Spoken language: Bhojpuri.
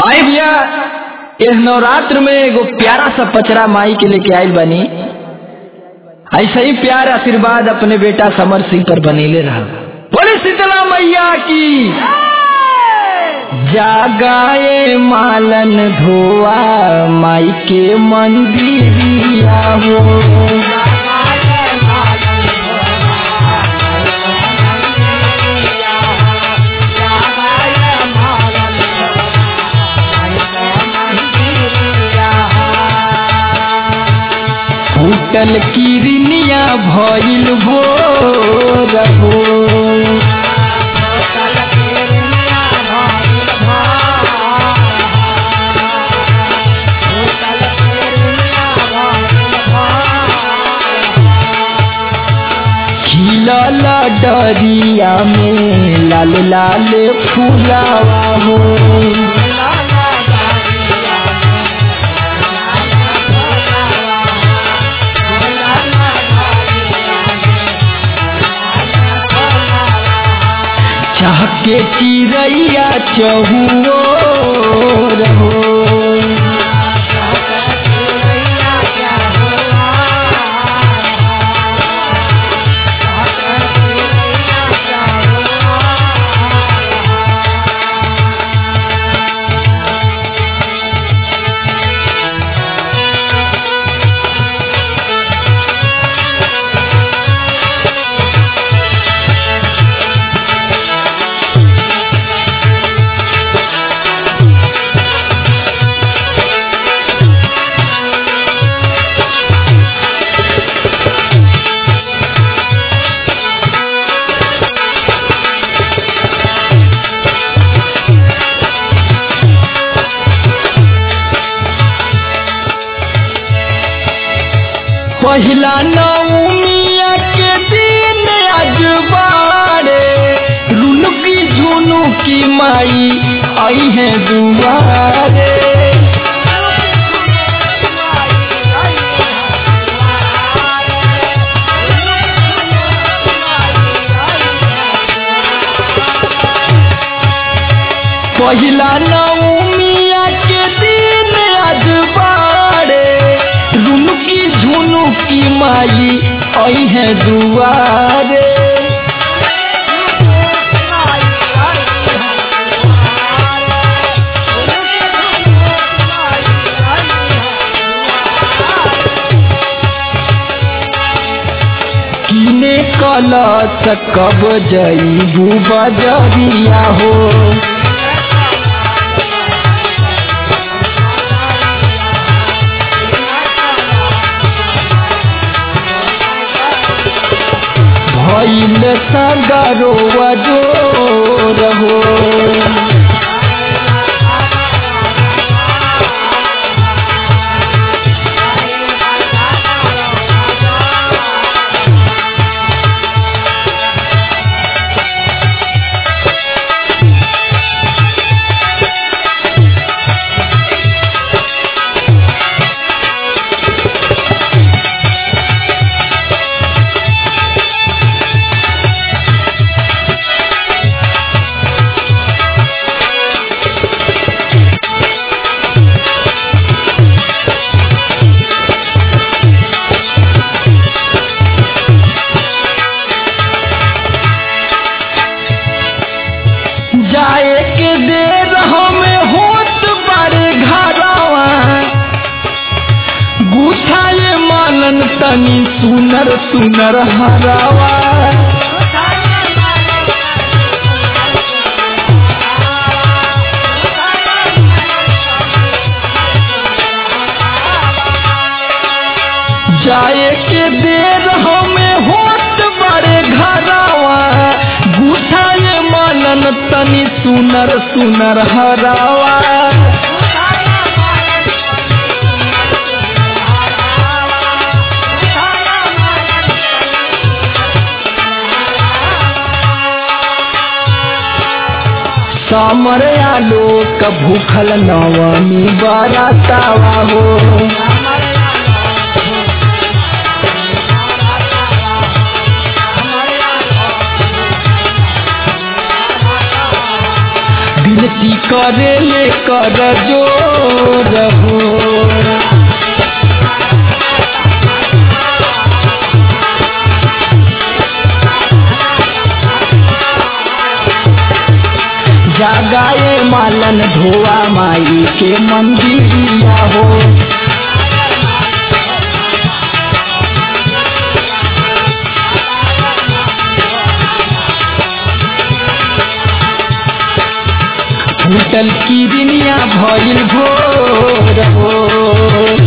आई भैया इस नवरात्र में एगो प्यारा सा पचरा माई के लेके आयल बनी ऐसा ही प्यार आशीर्वाद अपने बेटा समर सिंह पर बनेले रहा बोले शीतला मैया की जागाए मालन धोआ माई के मंदिरिया हो फूटल किरनिया भइल भोर हो खिलल डरिया में लाल लाल फूलावा हो चहके चिड़ैया चहुओर हो पहिला नौमिया के दिन अजबारे रुनुकी झुनुकी माई आई है दुआरे पहिला नौमिया के दिन अजबारे रुनुकी झुनुकी माई आई है दुआरे किने कलश कब जईबू बजरिया हो भइल सगरो जोर हो जाए के देर हमें होत बारे घरवा गुठाए मानन तनी सुनर सुनर हरावा जाए के देर हमें होत बारे घरवा गुठाए मानन तनी सुनर सुनर हरावा समर आलोक भूखल नवमी बरातावा हो दिन विनती करे ले कर जोर हो जागाए मालन धोआ माई के मंदिरिया हो फूटल किरनिया भइल भोर हो